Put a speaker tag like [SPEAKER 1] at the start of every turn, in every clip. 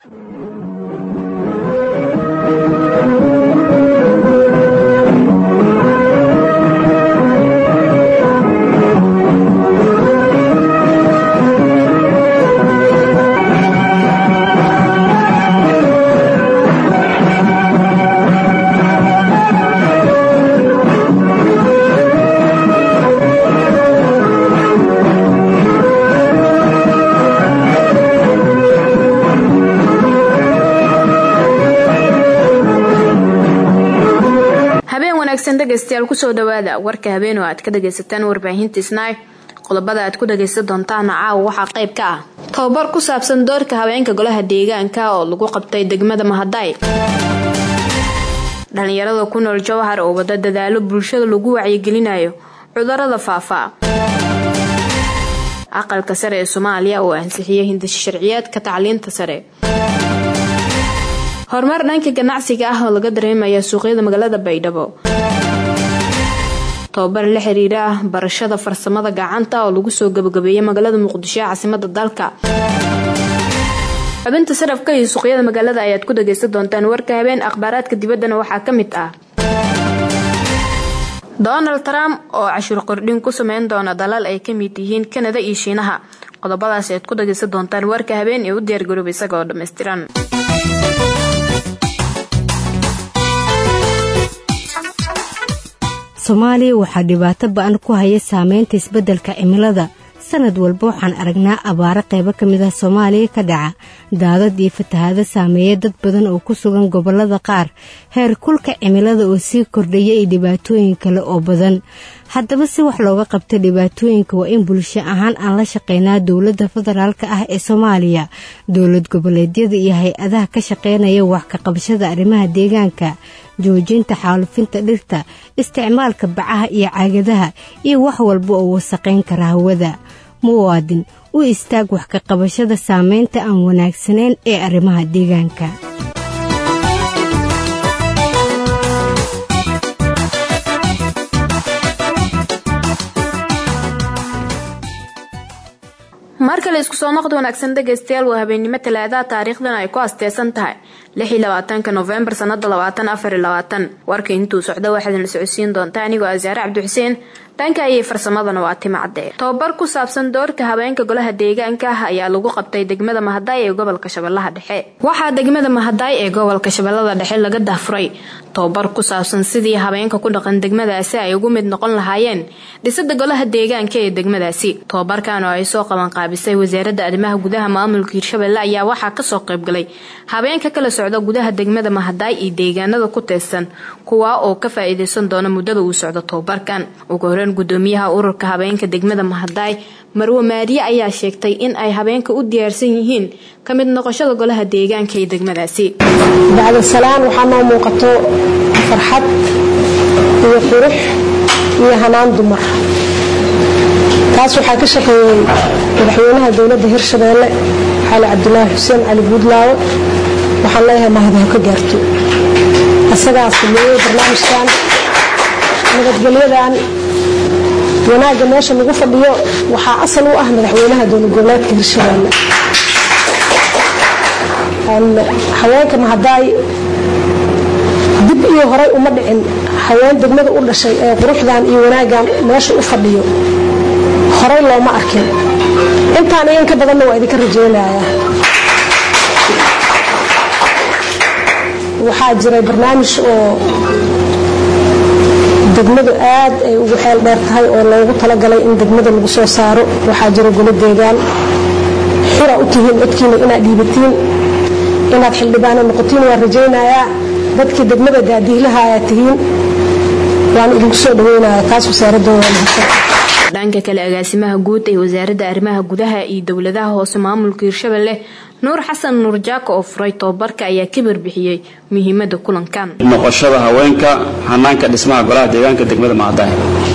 [SPEAKER 1] dhegeystayaal kusoo dhawaada warka habeen oo aad ka dhagaysataan warbaahinta snaay qodobada aad ku dhagaysan doontaana caawa waxaa qayb ka ah tababar ku saabsan doorka haweenka golaha deegaanka oo lagu qabtay degmada mahaday dhalinyarada ku nool jawhar oo wada dadaalo bulshada lagu wacyigelinayo cudurada faafa aqalka sare ee soomaaliya oo ansixiyay hindasho sharciyeedka tacliinta sare horumar dhanka ganacsiga ah oo laga dareemaya suuqyada magaalada baydhabo tababar la xiriira ah barashada farsamada gacanta oo lagu soo gabagabeeyay magaalada muqdisho ee caasimada dalka xubinta sarafka iyo suuqyada magaalada ayaad ku dhagaysan doontaan warka habeen akhbaaraadka dibaddana waxaa ka mid ah donald trump oo cashuur kordhin ku sameyn doona dalal ay ka mid yihiin kanada iyo shiinaha qodobadaas ayaad ku dhagaysan doontaan warka habeen ee u diyaargarooba isaga oo dhammaystiran
[SPEAKER 2] soomaaliya waxaa dhibaato ba-an ku haya saameynta isbeddelka cimilada sanad walba waxaan aragnaa abaaro qaybo ka mid ah soomaaliya ka dhaca daadad iyo fatahaado saameeya dad badan oo ku sugan gobollada qaar heer kulka cimilada oo sii kordhaya iyo dhibaatooyin kale oo badan haddaba si wax looga qabta dhibaatooyinka waa in bulsho ahaan aan la shaqeynaa dowladda federaalka ah ee soomaaliya dowlad goboleedyada iyo hay-adaha ka shaqeynaya wax ka qabashada arrimaha deegaanka joojinta xaalufinta dhirta isticmaalka bacaha iyo caagadaha iyo wax walba oo wasaqayn kara hawada muwaadin u istaag wax ka qabashada saameynta aan wanaagsanayn ee arrimaha deegaanka
[SPEAKER 1] mar kale isku soo noqda wanaagsan dhegaystayaal waa habeennimo talaadaha taariikhdan ay ku asteysan tahay ka nofembar sanada warka intuu socdo waxaadna socodsiin doonta anigoo asaare cabdixuseen dhanka ayay farsamadana waa timacdee tababar ku saabsan doorka haweenka golaha deegaanka ah ayaa lagu qabtay degmada mahadaay ee gobolka shabeellaha dhexe waxaa degmada mahadaay ee gobolka shabeellada dhexe laga dahfuray tababar ku saabsan sidii haweenka ku dhaqan degmadaasi ay ugu mid noqon lahaayeen dhisada golaha deegaanka ee degmadaasi tababarkan oo ay soo qabanqaabisay wasaaradda arrimaha gudaha maamulka hirshabelle ayaa waxaa kasoo qaybgalay habeenka kala socda gudaha degmada mahadaay iyo deegaanada ku teesan kuwaa oo ka faa-iideysan doona muddada uu socdo tababarkan ugu horeyn gudoomiyaha ururka habeenka degmada mahadaay marwe maariye ayaa sheegtay in ay habeenka u diyaarsan yihiin ka mid noqoshada golaha deegaanka ee degmadaasi
[SPEAKER 3] bacdasalaan waxaa noo muuqato farxad iyo qurux iyo hanaan dumar taas waxaa ka shaqeeyey madaxweynaha dowladda hirshabeelle xaali cabdulaahi xuseen cali buudlaawo waxaan leeyahay mahadi ha ka gaarto isagaa sameeyey barnaamijkan nabadgelyadan wanaagga meesha lagu fadhiyo waxaa asal u ah madaxweynaha dowlad goboleedka hirshabeelle haweenka mahadaay dib iyo horay uma dhicin haween degmada u dhashay ee quruxdan iyo wanaaggan meesha u fadhiyo horay looma arkin intaan iyo in ka badanna waa idinka rajeynayaa waxaa jiray barnaamij oo degmadu aad ay ugu xeel dheer tahay oo loogu talagalay in degmada lagu soo saaro waxaa jira golo deegaan xura u tihiin codkiina inaad dhiibatiin inaad xildhibaano noqotiin waan rajaynayaa dadkii degmada daadiilaha ayaad tihiin waan idinku soo dhaweynaya taas wasaaradda waa mahadsan
[SPEAKER 1] dhanka kale agaasimaha guud ee wasaaradda arrimaha gudaha iyo dowladaha hoose maamulka hirshabelle nuur xasan nuur jaako oo furay tababarka ayaa ka barbixiyey muhiimada kulankan
[SPEAKER 4] noqoshada haweenka hanaanka dhismaha golaha deegaanka degmada mahadaay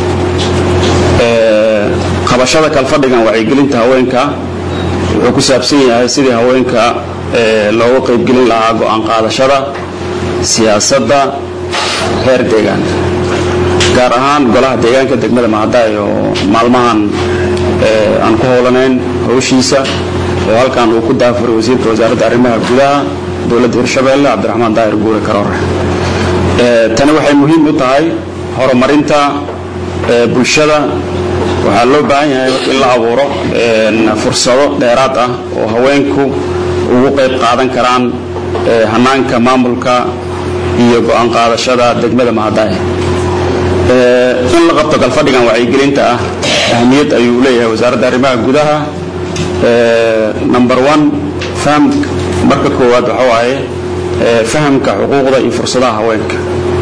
[SPEAKER 4] qabashada kalfadhigan wacyigelinta haweenka wuxuu ku saabsan yahay sidii haweenka looga qaybgelin lahaa go-aan qaadashada siyaasadda heer deegaanka gaar ahaan golaha deegaanka degmada mahadaay oo maalmahan aan ku howlanayn howshiisa oo halkan uu ku daafuray wasiirka wasaaradda arrimaha gudaha dowladda hirshabeelle cabdiraxmaan daahir guure karoore tani waxay muhiim u tahay horumarinta bulshada waxaa loo baahan yahay in la abuuro fursado dheeraad ah oo haweenku ugu qayb qaadan karaan hanaanka maamulka iyo go'aan qaadashada degmada mahadaaye in la qabto galfadhigan wacyigelinta ah ahmiyad ayuu leeyahay wasaaradda arrimaha gudaha number one faham marka koowaad waxa waaye fahamka xuquuqda iyo fursadaha haweenka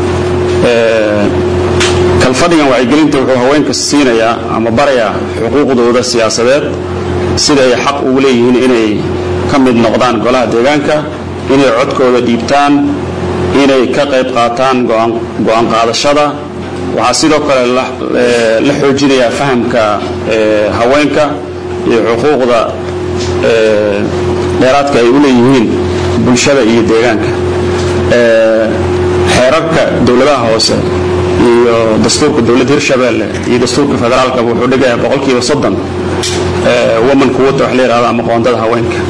[SPEAKER 4] kalfadhigan wacyigelinta wuxuu haweenka siinayaa ama barayaa xuquuqdooda siyaasadeed sida ay xaq ugu leeyihiin inay ka mid noqdaan golaha deegaanka inay codkooda dhiibtaan inay ka qayb qaataan go'aan qaadashada waxaa sidoo kale la xoojinayaa fahamka haweenka iyo xuquuqda dheeraadka ay u leeyihiin bulshada iyo deegaanka xeerarka dowladaha hoose iyo dastuurka dowladda hirshabeelle iyo dastuurka federaalka wuxuu dhigayaa boqolkiiba soddon woman quwata wax la yidhahdo ama qoondada haweenka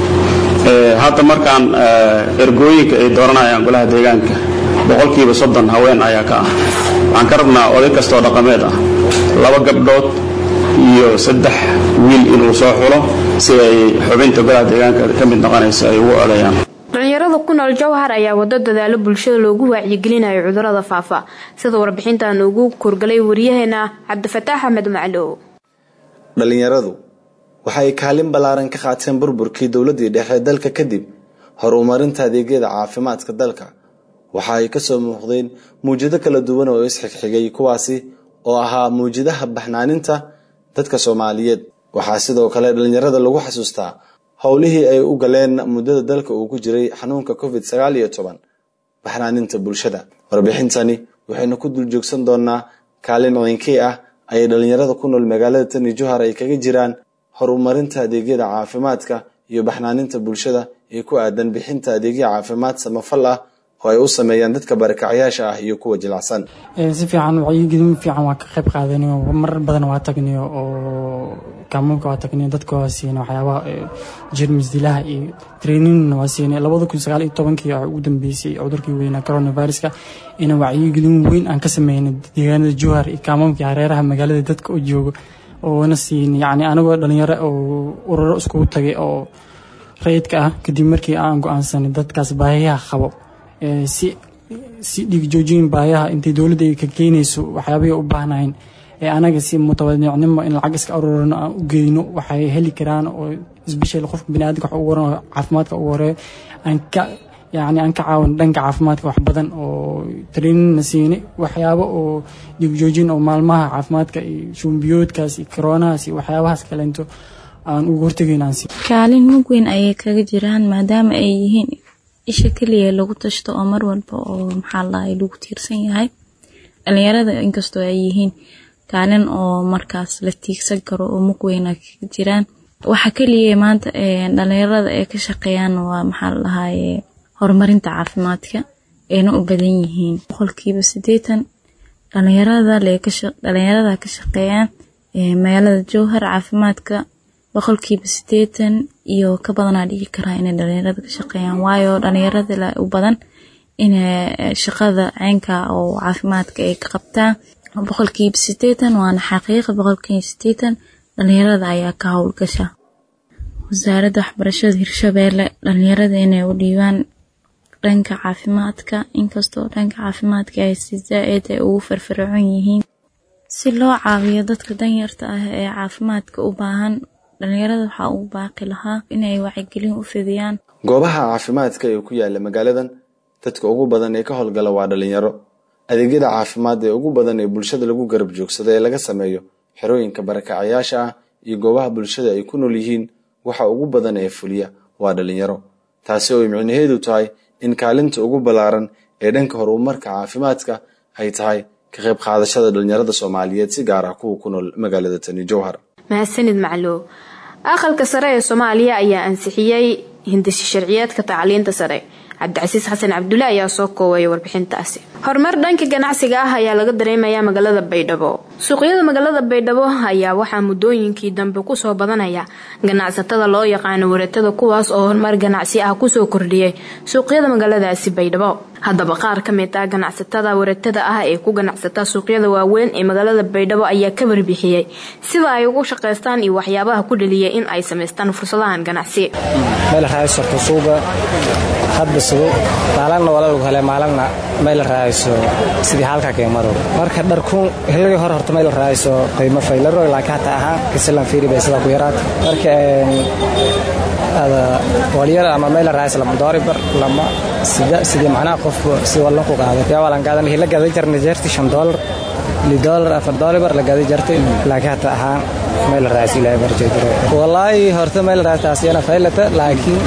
[SPEAKER 4] hadda markaan ergooyinka ay dooranayaan golaha deegaanka boqolkiiba soddon haween ayaa ka ah waxaan ka rabnaa oday kastoo dhaqameed ah laba gabdhood iyo saddex wiil inuu soo xulo si ay xubinta golaha deegaanka ka mid noqonaysa ay ugu codeeyaan
[SPEAKER 1] dhalinyarada ku nool jowhar ayaa wado dadaalo bulshada loogu wacyigelinayo cudurada faafa sida warbixintan ugu kurgalay waryaheena cabdifataax axmed maclow
[SPEAKER 5] dhalinyaradu waxay kaalin ballaaran ka qaateen burburkii dowladii dhexe dalka kadib horumarinta adeegyada caafimaadka dalka waxa ay kasoo muuqdeen muwjado kala duwan oo isxigxigay kuwaasi oo ahaa muwjadaha baxnaaninta dadka soomaaliyeed waxaa sidoo kale dhalinyarada lagu xasuustaa howlihii ay u galeen muddada dalka uu ku jiray xanuunka covid sagaal iyo toban baxnaaninta bulshada warbixintani waxaynu ku dul joogsan doonaa kaalin ciinkii ah ayay dhalinyarada ku nool magaalada tani johar ay kaga jiraan horumarinta adeegyada caafimaadka iyo baxnaaninta bulshada ee ku aadan bixinta adeegyo caafimaad samafal ah oo ay u sameeyaan dadka barakacyaasha ah iyo kuwa jilacsan
[SPEAKER 6] si fiican wacyigelin fiican waa ka qayb qaadanayo marar badan waa tagnayo oo kaamuunka waa tagnayo dadka waa siinay waxyaabaha jermis dilaha iyo traininna waa siinay labada kun sagaal iyo tobankii waxaa ugu dambeysay cudurkii weynaa coronaviruska ina wacyigelin weyn aan ka sameynay deegaanada jowhar iyo kaamuunka hareeraha magaalada dadka oo jooga oona siinay yacni anagoo dhalinyaro oo ururo iskugu tagay oo rayidka ah kadib markii aan go-aansanay dadkaas baahiyaha qabo si si dhiigjoojin baayaha intay dowladda ay ka keenayso waxyaabahii u baahnayn ee anaga si mutawadicnimo in lacag iska aruurano aan u geyno waxay heli karaan oo isbeshel qofka biniaadamka wax ugu waran caafimaadka ugu horeeyo aan ka yacni aan ka caawin dhanka caafimaadka wax badan oo traininna siinay waxyaabo oo dhiigjoojin oo maalmaha caafimaadka iyo shumbiyoodkaas iyo koronahaas iyo waxyaabahaas kaleento aan ugu hortegayn aan siin
[SPEAKER 7] kaalin mug weyn ayay kaga jiraan maadaama ay yihiin isha keliya lagu tashto oo mar walba oo maxaa lahay lagu tiirsan yahay dhalinyarada inkastoo ay yihiin kaalin oo markaas la tiigsan karo oo mug weyna kaga jiraan waxa keliya maanta dhalinyarada ay ka shaqeeyaan waa maxaa lahaye horumarinta caafimaadka ayna u badan yihiin boqolkiiba sideetan dhalinyarada ka shaqeeyaan magaalada jowhar caafimaadka boqolkiiba sideetan iyo ka badanaa dhigi karaa inay dhalinyarada ka shaqeeyaan waayo dhalinyarada u badan inay shaqada ceynka oo caafimaadka ay ka qabtaan boqolkiiba sideetan waana xaqiiqa boqolkiiba sideetan dhalinyarada ayaa ka howlgasha wasaaradda waxbarashada hirshabeelle dhalinyarada inay u dhiibaan dhanka caafimaadka inkastoo dhanka caafimaadka ay si zaa-id ay ugu firfircoon yihiin si loo caawiyo dadka danyarta ah ee caafimaadka u baahan dhalinyarada waxaa ugu baaqi lahaa inay wacyigelin u fidiyaan
[SPEAKER 5] goobaha caafimaadka ee ku yaala magaaladan dadka ugu badan ee ka howlgala waa dhalinyaro adeegyada caafimaad ee ugu badan ee bulshada lagu garab joogsado ee laga sameeyo xerooyinka barakacayaasha ah iyo goobaha bulshada ay ku nool yihiin waxa ugu badan ee fuliya waa dhalinyaro taasi oo ay micnaheedu tahay in kaalinta ugu ballaaran ee dhanka horumarka caafimaadka ay tahay ka qayb qaadashada dhalinyarada soomaaliyeed si gaar ah kuwa ku nool magaalada tani jowhar
[SPEAKER 1] mahadsanid maclow aqalka sare ee soomaaliya ayaa ansixiyey hindisi sharciyeedka tacliinta sare cabdicasiis xasan cabdulle ayaa soo koobaya warbixintaasi horumar dhanka ganacsiga ah ayaa laga dareemayaa magaalada baydhabo suuqyada magaalada baydhabo ayaa waxaa muddooyinkii dambe kusoo badanaya ganacsatada loo yaqaano waratada kuwaas oo horumar ganacsi ah kusoo kordhiyay suuqyada magaaladaasi baydhabo haddaba qaar ka mid ah ganacsatada waratada ah ee ku ganacsata suuqyada waaweyn ee magaalada baydhabo ayaa ka warbixiyey sida ay ugu shaqaystaan iyo waxyaabaha ku dhaliyay in ay samaystaan fursadahan ganacsi
[SPEAKER 8] meel raaysorto suuga hadba sugo maalanna waa lagu hele maalanna meel raayso sidii halka keemaro marka dharkuun hilligii hore horta meel raayso qiimo faylaro laakiin hataa ahaan kasilan fiiri bay sidaa ku yaraat marka ada walyar ama meel raayso lama doori bar lama sida sidii macnaha qof si wallan ku qaaday yaa walan qaadan hilla gaday jarna jeerti shan doolar li doolar afar doolar bar la gaday jartay laakiin hataa ahaan meel raayso ilaahay barjeediro wallaahi horta meel raaytaas yana faylata laakiin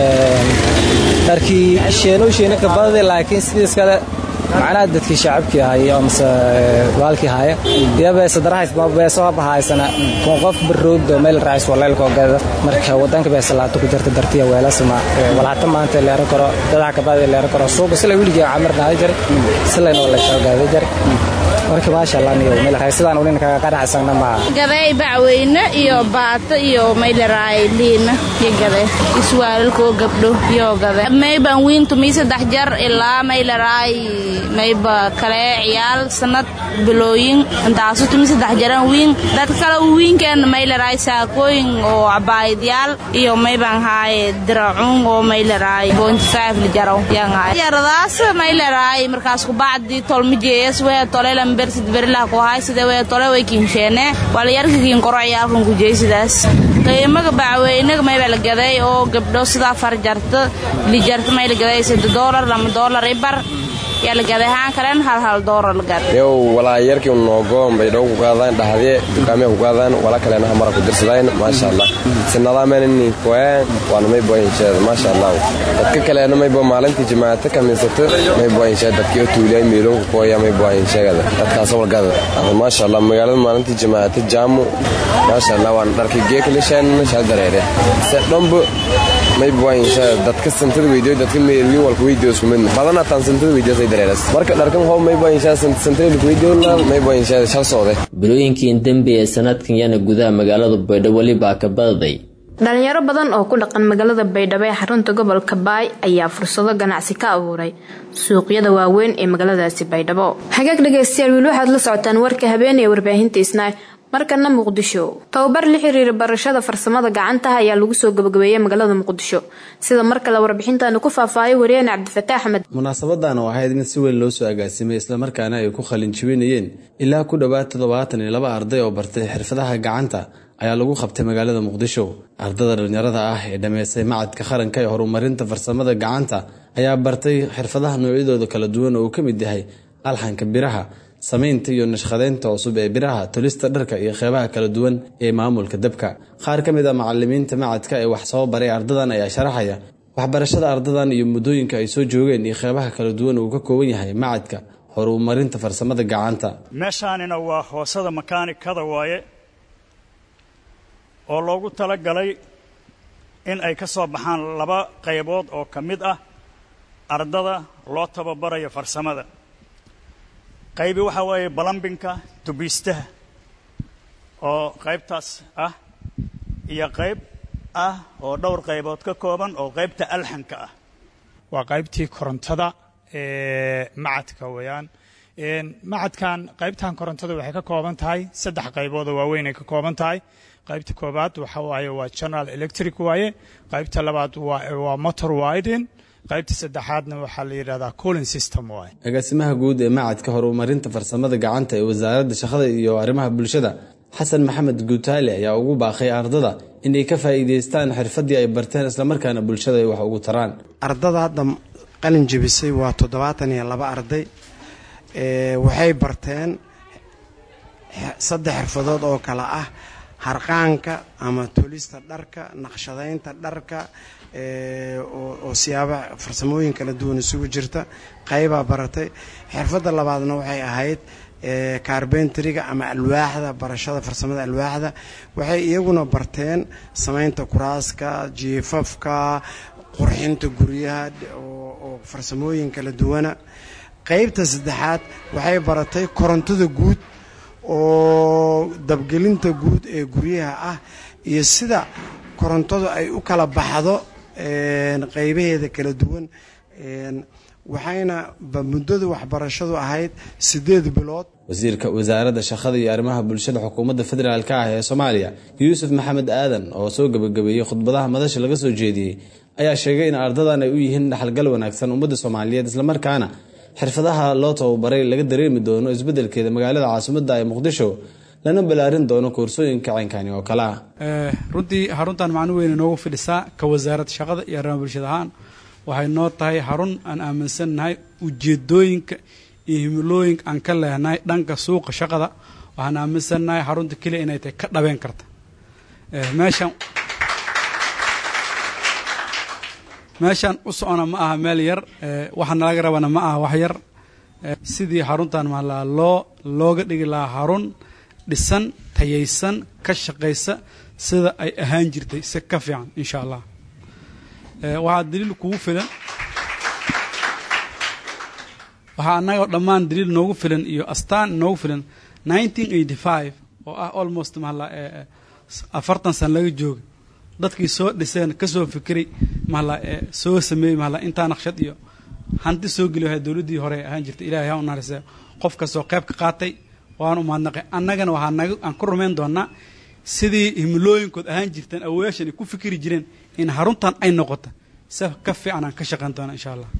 [SPEAKER 8] dharkii sheeno sheeno ka badade laakiin sidiis kale macnaha dadkii shacabkii ahaya amase baalkii haya iyo beesadarahays ma beeso haba haysana kun qof baroogdo meel raais waleelkoo gada marka wadanka beesalaato ku jirta dartiya weelasma walhata maanta leeran karo dadaha kabadee leeran karo suuqa sila weligii camir naada jare silayna wala soo gaada jare marka maasha allah niyo meel raais sidaan ulin kaga qanacsana ma
[SPEAKER 9] gaday bacweyne iyo baato iyo maylaraay liina iyo gade iswaalalkoo gabdho iyo gade mayban wiintu mii saddex jar ilaa maylaraay mayba kale ciyaal sanad bilooyin intaasu tumi saddex jaran wiin dad kale wiinkan maylaraay saakooyin oo cabaayadyaal iyo mayban haaye diracuun oo maylaraay bointi five lijaro yan haaye yaradaas maylaraay markaas kubacdi tolmijeeyas wee tolelan bersid berilah ku haay sida wee tole way kiinsheene walayarkikiin koro ciyaalkan kujey sidaas qiimaga bacweynaga mayba la gaday oo gabdho sidaa far jarta lijarta may la gaday sida doolar lama doolar ibar yalagadahaan kalen hal hal doolar lagad
[SPEAKER 10] yow walaa yarkii noogoon bay dhow ku qaadaan dhahdee dukaamee ku qaadaan wala kalena hamara ku dirsadaan maasha allah sinadaamenini koyaan waana may boyinsheeda maasha allah dadka kaleena may bo maalintii jimaato kamiisato may boyinsheeda dadkii tuuliyay miiloonku kooya may boyinsheegada dadkaas walgada ada maasha allah magaalada maalintii jimaato jaamu maasha allah waana dharkii geekalishaan shaa dareere se dhombo may boyinsheeda dadka santada weydiyo dadka meelwiin walka weydiyo isku midna badana taan santada weydiyo marka dharkan hoob may boyinshaasantreelkuweydiyolamay
[SPEAKER 11] bilooyinkii dembi ee sanadkan yana gudaha magaalada baydhabo welibaa ka badaday
[SPEAKER 1] dhalinyaro badan oo ku dhaqan magaalada baydhabo ee xarunta gobolka baay ayaa fursado ganacsi ka abuuray suuqyada waaweyn ee magaaladaasi baydhabo hagaag dhegeystayaal wiil waxaad la socotaan warka habeen ee warbaahinta isnaay markana muqdisho tababar la xiriira barashada farsamada gacantaha ayaa lagu soo gabagabeeyey magaalada muqdisho sida mar kale warbixintaanu ku faahfaahiyay wariyeen cabdifataax axmed
[SPEAKER 5] munaasabadan oo ahayd mid si weyn loo soo agaasimay islamarkaana ay ku qalin jibinayeen ilaa ku dhowaad toddobaatan iyo laba arday oo bartay xirfadaha gacanta ayaa lagu qabtay magaalada muqdisho ardada dhalinyarada ah ee dhammaystay macadka qaranka ee horumarinta farsamada gacanta ayaa bartay xirfadaha noocyadooda kala duwan oo uu ka mid yahay alxanka biraha samaynta iyo nashqadeynta cusub ee biraha tolista dharka iyo qeybaha kala duwan ee maamulka dabka qaar ka mid a macalimiinta macadka ee wax soo baray ardadan ayaa sharaxaya waxbarashada ardadan iyo muddooyinka ay soo joogeen iyo qeybaha kala duwan uu ka kooban yahay macadka horumarinta farsamada gacanta
[SPEAKER 12] meeshaanina waa hoosada makaanikada waaye oo loogu talagalay in ay ka soo baxaan laba qaybood oo ka mid ah ardada loo tababarayo farsamada qaybi waxaa weeye balambinka tubiistaha oo qaybtaas ah iyo qayb ah oo dhowr qaybood ka kooban oo qaybta alxanka ah
[SPEAKER 13] waa qaybtii korontada ee macadka weeyaan macadkan qaybtan korontada waxay ka kooban tahay saddex qaybood oo waaweyn ay ka kooban tahay qaybta koobaad waxa waaye waa general electric waaye qaybta labaad waa motor widen qaybta saddexaadna waxaa la yidhahdaa cooling system waaye
[SPEAKER 5] agaasimaha guud ee macadka horumarinta farsamada gacanta ee wasaaradda shaqada iyo arrimaha bulshada xasan maxamed guutaale ayaa ugu baaqay ardada inay ka faa'iidaystaan xirfadii ay barteen islamarkaana bulshada ay wax ugu taraan
[SPEAKER 14] ardada hadda qalin jebisay waa toddobaatan iyo laba arday waxay barteen saddex xirfadood oo kale ah harqaanka ama tolista dharka naqshadaynta dharka oo siyaaba farsamooyin kala duwan isugu jirta qaybaa baratay xirfadda labaadna waxay ahayd carbentriga ama alwaaxda barashada farsamada alwaaxda waxay iyaguna barteen samaynta kuraaska jiifafka qurxinta guryaha oo farsamooyin kala duwana qaybta saddexaad waxay baratay korontada guud oo dabgelinta guud ee guryaha ah iyo sida korontadu ay u kala baxdo qeybaheeda kala duwan waxayna muddada waxbarashadu ahayd siddeed bilood
[SPEAKER 5] wasiirka wasaaradda shaqada iyo arrimaha bulshada xukuumadda federaalka ah ee soomaaliya yuusuf maxamed aadan oo soo gebagabeeyey khudbadaha madasha laga soo jeediyey ayaa sheegay in ardadan ay u yihiin dhaxalgal wanaagsan ummadda soomaaliyeed islamarkaana xirfadaha loo tababaray laga dareemi doono isbeddelkeeda magaalada caasimadda ee muqdisho lana ballaarin doono koorsooyinka caynkani oo kale ah
[SPEAKER 15] runtii xaruntan macno weyn inoogu fidhisaa ka wasaaradda shaqada iyo arrimaha bulshada ahaan waxay noo tahay xarun aan aaminsannahay ujeedooyinka iyo himilooyinka aan ka lehnahay dhanka suuqa shaqada waxaan aaminsannahay xarunta keliya inay tahay ka dhabeen karta meeshan meeshan u socona ma aha meel yar waxa nalaga rabana ma aha wax yar sidii xaruntan mahalaa loo looga dhigi lahaa xarun dhisan tayaysan ka shaqaysa sida ay ahaan jirtay si ka fiican insha allah waxaa daliil kugu filan waxaa annaga dhammaan daliil noogu filan iyo astaan noogu filan nineteen eighty five oo ah almost mahala afartan san laga jooga dadkii soo dhiseen ka soo fikiray mahala soo sameeyey mahala intaa naqshad iyo hanti soo geli wahay dowladdii hore ahaan jirtay ilahay ha u narise qof kastoo qayb ka qaatay waan u mahadnaqay annagana waxaa naga aan ku rumayn doonaa sidii himilooyinkood ahaan jirteen awoyaashan ay ku fikiri jireen in xaruntan ay noqoto si ka fiican aan ka shaqayn doona insha allah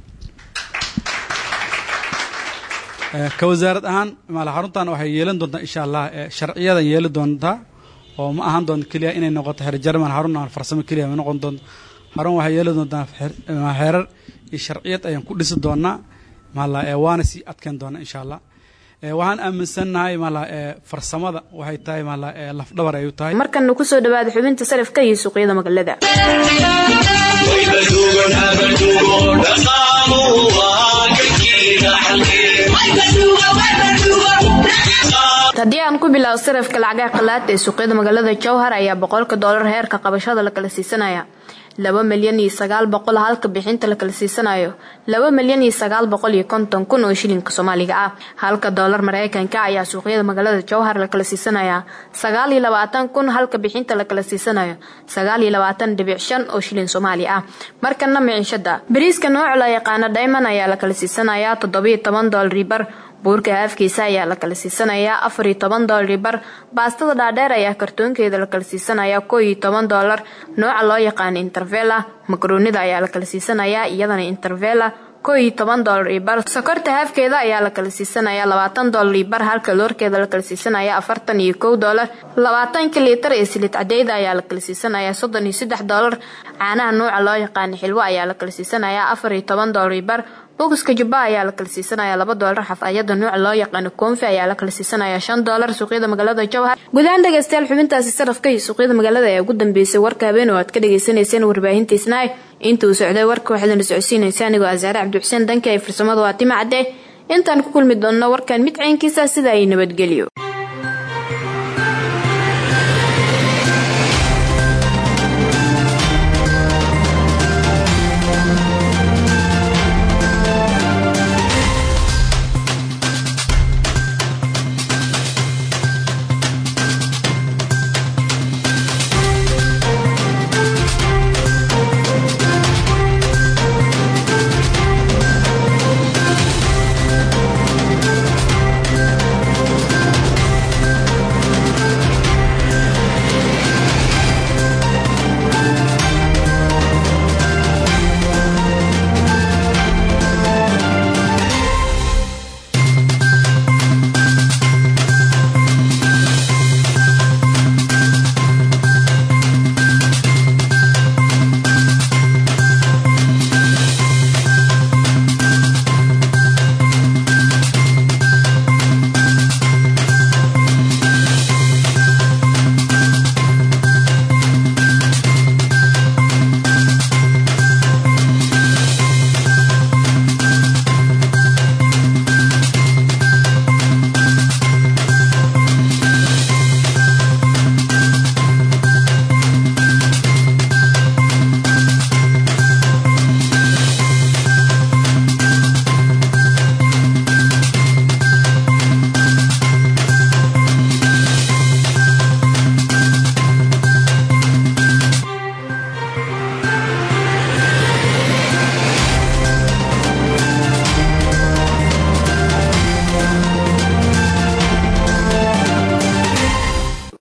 [SPEAKER 15] ka wasaarad ahaan maala xaruntan waxay yeelan doontaa insha allah sharciyadan yeeli doontaa oo ma ahaan doonto keliya inay noqoto xeer jarman xarun aan farsamo keliya ma noqon doonto xarun waxay yeeli doontaa xeerar iyo sharciyad ayaan ku dhisi doonaa maala waana sii adkeyn doonaa insha allah waxaan aaminsannahay maala farsamada waxay tahay maala lafdhabar ay u tahay
[SPEAKER 1] markana kusoo dhawaada xubinta sarifka iyo suuqyada magaalada haddii aan ku bilaabo sarifka lacagaha qalaad ee suuqyada magaalada jowhar ayaa boqolka doolar heerka qabashada la kala siisanaya laba milyan iyo sagaal boqol halka bixinta la kala siisanayo laba milyan iyo sagaal boqol iyo konton kun oo shilinka soomaaliga ah halka doolar mareykanka ayaa suuqyada magaalada jowhar la kala siisanaya sagaal iyo labaatan kun halka bixinta la kala siisanayo sagaal iyo labaatan dhibic shan oo shilin soomaali ah markana miciishada bariiska nooc la yaqaana diamond ayaa la kala siisanaya toddobiyo toban doolari bar buurka haafkiisa ayaa la kala siisanayaa afar iyo toban doolari bar baastada dhaadheer ayaa kartoonkeeda la kala siisanayaa koo iyo toban doolar nooca loo yaqaana intervela makaroonida ayaa la kala siisanayaa iyadana intervela koo iyo toban doolar iyo bar sokorta haafkeeda ayaa la kala siisanayaa labaatan doolar iyo bar halka loorkeeda la kala siisanaya afartan iyo kow doolar labaatanka liitar ee silid cadeyda ayaa la kala siisanayaa soddon iyo saddex doolar caanaha nooca loo yaqaana xilwo ayaa la kala siisanayaa afar iyo toban doolar iyo bar bokiska jubba ayaa la kala siisanaya laba doolar xafayada nooca loo yaqaano koonfi ayaa la kala siisanaya shan doolar suuqyada magaalada jowhar gudahaan dhegeystayaal xubintaasi sarafka iyo suuqyada magaalada ayaa ugu dambeysay warka habeen oo aad ka dhagaysanayseen warbaahintiisnaay inta uu socday warka waxaadna socodsiinaysa anigoo asaare cabdixuseen danka ay farsamada waa tima cadde intaan ku kulmi doonno warkan mid caynkiisa sida ay nabadgelyo